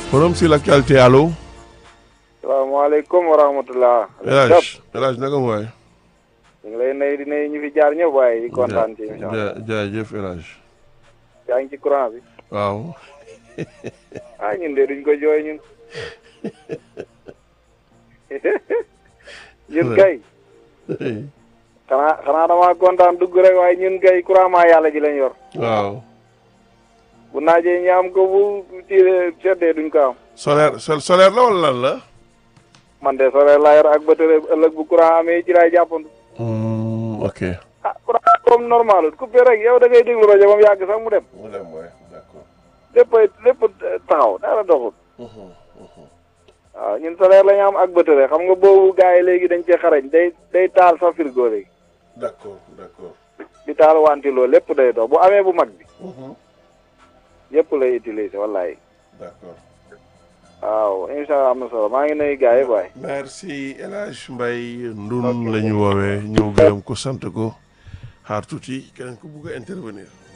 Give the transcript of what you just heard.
forum sur l'actualité allo. salaamaaleykum wa rahmatulah. El Hadj El Hadj naka mu waay. ñu ngi lay nuyu di nuyu ñu fi jaar ñëpp waaye di kontaan ci émission bi. ja jaajëf El Hadj. yaa ngi ci courant bi. waaw. ah ñun de duñ ko jooy ñun. ñun kay. xanaa xanaa damaa kontaan dugg rek waaye ñun kay courant maa yàlla ji lañ yor. waaw. bu naajee ñu am ko bu tiiree seddee duñ ko am. solaire sol solaire la wala lan la. man de solaire laa yor ak batterie ëllëg bu courant amee ci laay jàppandu. ok. ah courant comme normal coupé rek yow da ngay déglu rajo ba mu yàgg sax mu dem. mu dem waay d'accord. lépp lépp taxaw dara doxul. waaw ñun solaire la ñu am ak batterie xam nga boobu gars yi léegi dañ cee xarañ day day taal sa frigo léegi. d'accord d'accord. di taal wantiloo lépp day dox bu amee bu mag bi. yëpp lay utiliser wallaay. d'accord. waaw incha allah am na solo maa ngi nuyu gars yi waay. merci El Hadj Mbaye Ndun la ñu woowee ñëw gërëm ko sant ko xaar tuuti keneen ko bugg a intervenir.